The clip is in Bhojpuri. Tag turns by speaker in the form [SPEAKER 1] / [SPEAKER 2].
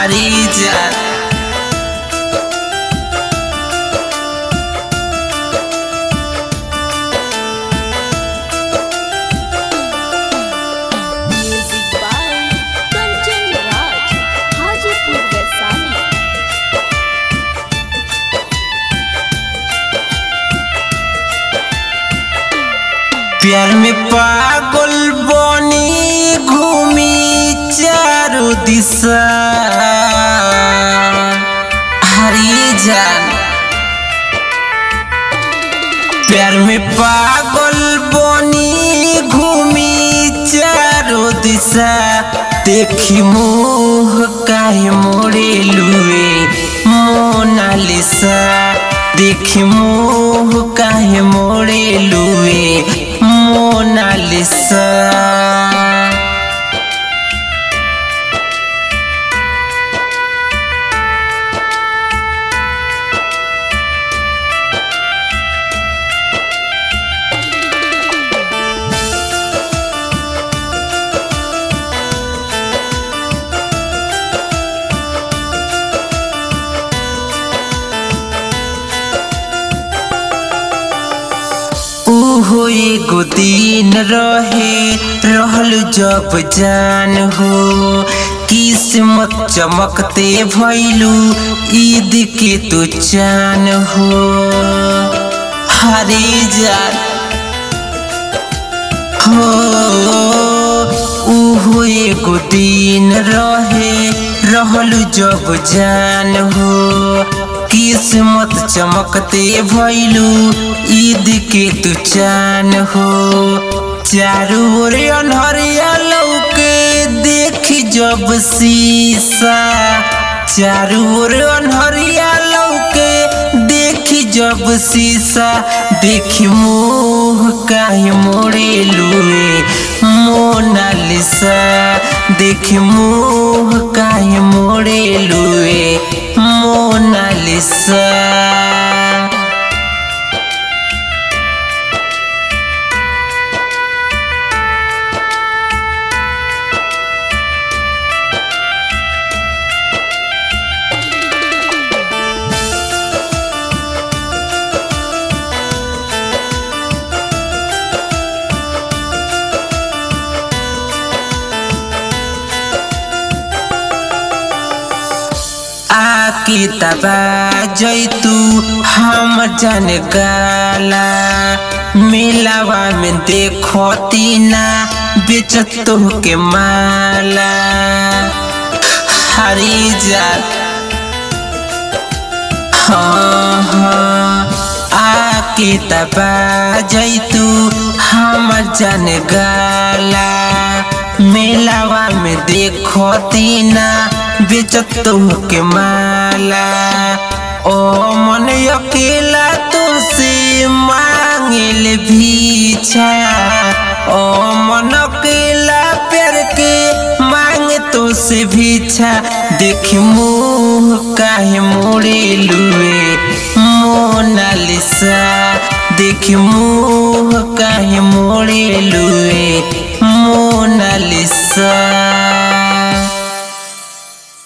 [SPEAKER 1] हरी जा
[SPEAKER 2] Music by Kanchan Raj, Hajipur Vaisali.
[SPEAKER 1] प्यार में पागल बनी घूमी चारों दिशा हरी जान प्यार में पागल बनी घूमी चारों दिशा देखी मुँह काहे मोड़े लुए मोनालिसा देखी मुँह काहे मोड़े लुए मोनालिसा ओहो एगो दिन रहे रहल जब जान हो किस्मत चमकते भैलू ईद के तो चान हो हरे जान हो ओहो एगो दिन रहे रहल जब जान हो किस्मत चमकते भैलू ईद के तू चान हो चारू ओर अनहरिया लौके देखी जब शीशा चारू ओर अनहरिया लौके देखी जब शीशा देखी मुँह काहे मोड़े लुए मोनालिसा देखी मुँह काहे मोड़े लुए मोनालिसा आके तबा जैतू हम जन गाला मेलावा में देखती ना बेचत के माला हरी जात हाँ हाँ आके तबा जैतू हमर जन गाला मेलावा में देखती ना बेचत के माला ओ मन अकेला तो से मांगिल भीछा ओ मन अकेला प्यार के मांगे तो से भीछा देख मुँह काहे मोड़े लुए मोनालिसा देख मुँह काहे मोड़े लुए मोनालिसा